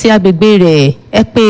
àti agbègbè rẹ̀ ẹ pé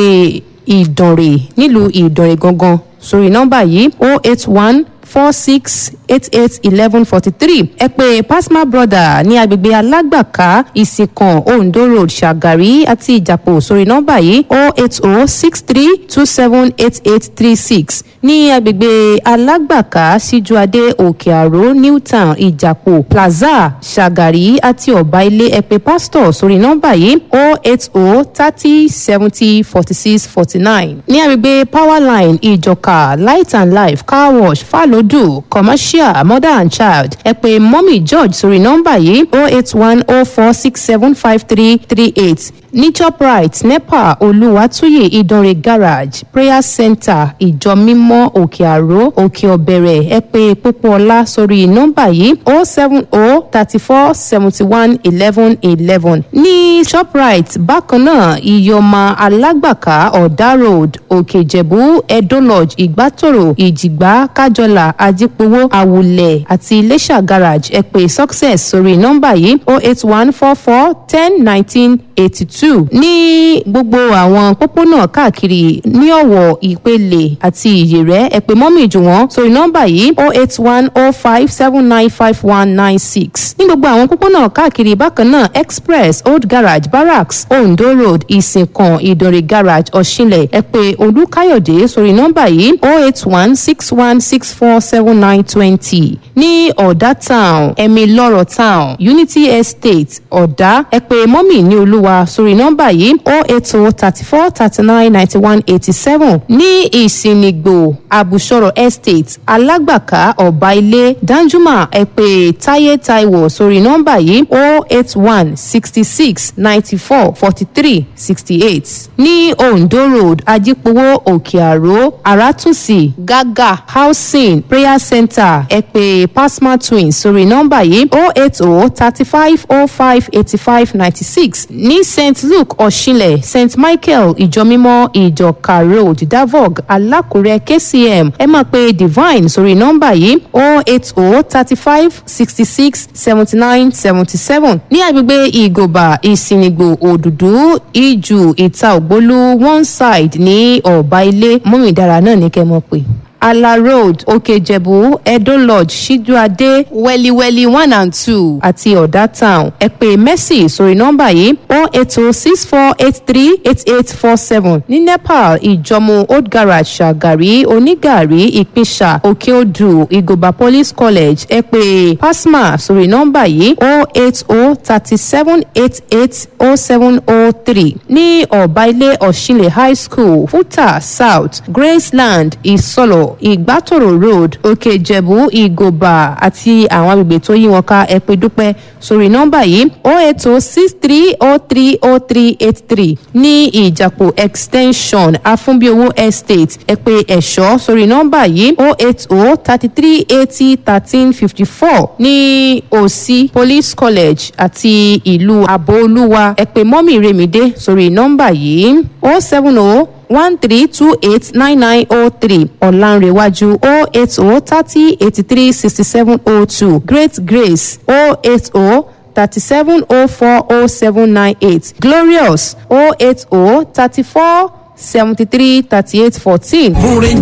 ìdànrè nílùú ìdànrè gangan sórí nọ́mbà yìí o eight one four six eight eight eleven forty three ẹ pé pasma brother ní agbègbè alágbàká ìsìnkàn ondo road ṣàgàrí àti ìjàpọ̀ sórí nọ́mbà yìí o eight o six three two seven eight eight three six ní agbègbè alágbàká síjúadé òkè àró newtown ìjàpọ̀ plaza ṣàgàrí àti ọ̀bá ilé ẹ pé pastor sórí nọ́mbà yìí o eight o thirty seventy forty six forty nine ní agbègbè powerline ìjọka light and life car wash fàlódù commercial mother and child ẹ pé mọ́mì george sórí nọ́mbà yìí o eight one o four six seven five three three eight ní shoprite nepa olùwàtúyè ìdánrẹ garage prayer center ìjọ mímọ́ òkè àró òkè ọ̀bẹ̀rẹ̀ ẹ pé pópóọlá sórí nọ́mbà yìí o seven o thirty four seventy one eleven eleven ní shoprite bákan náà ìyọ̀mà alágbàká ọ̀dà road òkè ìjẹ̀bú edo lodge ìgbàtòrò ìjìgbá kájọlà ajípowó àwùlẹ̀ àti iléṣà garage ẹ pé success sórí nọ́mbà yìí o eight one four four ten nineteen eighty two ní gbogbo àwọn pópónà káàkiri ní ọ̀wọ̀ ìpele àti ìyèrẹ́ ẹ pé mọ́mì jù wọ́n sórí nọ́mbà yìí o eight one o five seven nine five one nine six ní gbogbo àwọn pópónà káàkiri bákan náà express old garage barracks ondo road ìsìnkàn ìdòrè garage ọ̀ṣinlẹ̀ ẹ pé olùkáyọ̀dé sórí nọ́mbà yìí o eight one six one six four seven nine twenty ní ọ̀dà town ẹ̀mí lọ́rọ̀ town unity estate ọ̀dà ẹ pé mọ́mì ní olúwa sórí nọ́mbà yìí o eight o thirty four thirty nine ninety one eighty seven ní ìsìnìgbò àbùsọ̀rọ̀ estate alágbàká ọ̀bá ilé danjuma ẹ pé táyé taiwo sórí nọ́mbà yìí o eight one sixty six ninety four forty three sixty eight ní ondo road ajípowó òkè àró àràtúnṣì gágà housing prayer center ẹ pé pasma twins sórí nọ́mbà yìí o eight o thirty five o five eighty five ninety six ní st luke ọ̀ṣinlẹ̀ st michael ìjọmímọ́ ìjọka road davog alákùrẹ́ kcm ẹ máa pe divine sórí nọ́mbà yìí o eight o thirty five sixty six seventy nine seventy seven ní agbègbè ìgòbà ìsìnìgbò òdùdú ìjù ìta ògbólú one side ní ọ̀bá ilé mọ́mìdára náà ní kẹ́ mọ̀ pé ala road òkèjẹ̀bú edo lodge ṣíjúadé wẹ́líwẹ́lí one and two àti ọ̀dà town ẹ pé mercy sórí nọ́mbà yìí o eight o six four eight three eight eight four seven ní nepal ìjọmọ old garage ṣàgàrí onígàrí ìpínṣà òkèodù ìgòbà police college ẹ pé pasma sórí nọ́mbà yìí o eight o thirty seven eight eight o seven o three ní ọ̀bá ilé ọ̀ṣinlẹ̀ high school futa south graceland ìsọlọ̀ ìgbàtòrò road òkè ìjẹ̀bú ìgòbà àti àwọn agbègbè tó yí wọn ká ẹ pé dúpẹ́ sórí nọ́mbà yìí o eight o six three o three o three eight three ní ìjàpọ̀ extension afúnbíowó estate ẹ pé ẹ̀ṣọ́ sórí nọ́mbà yìí o eight o thirty three eighty thirteen fifty four ní òsì police college àti ìlú àbóolúwa ẹ pé mọ́mì remide sórí nọ́mbà yìí o seven o one three two eight nine nine oh three ọ̀lànrẹ̀wájú oh eight oh thirty eighty three sixty seven oh two great grace oh eight oh thirty seven oh four oh seven nine eight glorious oh eight oh thirty four seventy three thirty eight fourteen.